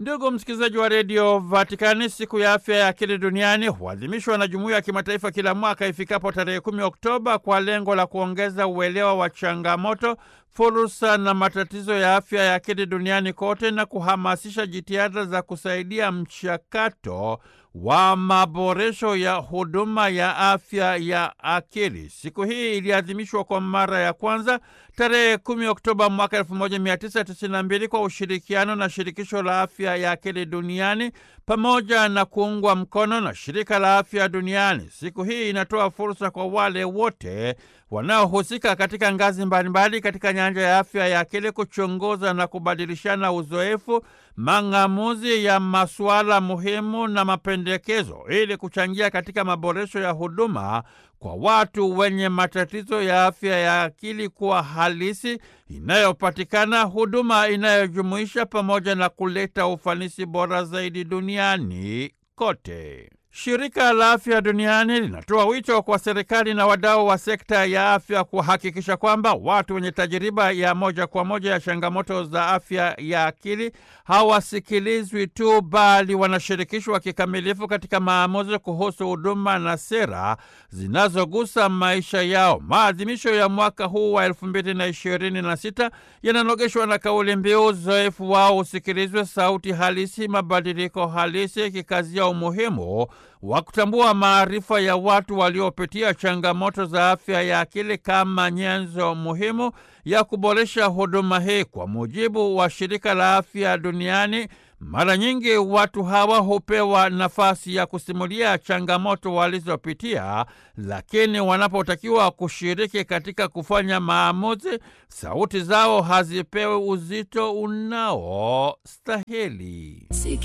Ndugu msikilizaji wa redio Vatikani, siku ya afya ya akili duniani huadhimishwa na jumuiya ya kimataifa kila mwaka ifikapo tarehe kumi Oktoba kwa lengo la kuongeza uelewa wa changamoto, fursa na matatizo ya afya ya akili duniani kote na kuhamasisha jitihada za kusaidia mchakato wa maboresho ya huduma ya afya ya akili. Siku hii iliadhimishwa kwa mara ya kwanza tarehe 10 Oktoba mwaka 1992 kwa ushirikiano na shirikisho la afya ya akili duniani pamoja na kuungwa mkono na shirika la afya duniani. Siku hii inatoa fursa kwa wale wote wanaohusika katika ngazi mbalimbali katika nyanja ya afya ya akili kuchunguza na kubadilishana uzoefu, mang'amuzi ya masuala muhimu na mapendekezo ili kuchangia katika maboresho ya huduma kwa watu wenye matatizo ya afya ya akili kuwa halisi, inayopatikana, huduma inayojumuisha, pamoja na kuleta ufanisi bora zaidi duniani kote. Shirika la Afya Duniani linatoa wito kwa serikali na wadau wa sekta ya afya kuhakikisha kwamba watu wenye tajiriba ya moja kwa moja ya changamoto za afya ya akili hawasikilizwi tu, bali wanashirikishwa kikamilifu katika maamuzi kuhusu huduma na sera zinazogusa maisha yao. Maadhimisho ya mwaka huu wa elfu mbili na ishirini na sita yananogeshwa na kauli mbiu uzoefu wao usikilizwe, sauti halisi, mabadiliko halisi, kikazia umuhimu wa kutambua maarifa ya watu waliopitia changamoto za afya ya akili kama nyenzo muhimu ya kuboresha huduma hii. Kwa mujibu wa shirika la afya duniani, mara nyingi watu hawa hupewa nafasi ya kusimulia changamoto walizopitia, lakini wanapotakiwa kushiriki katika kufanya maamuzi, sauti zao hazipewi uzito unaostahili.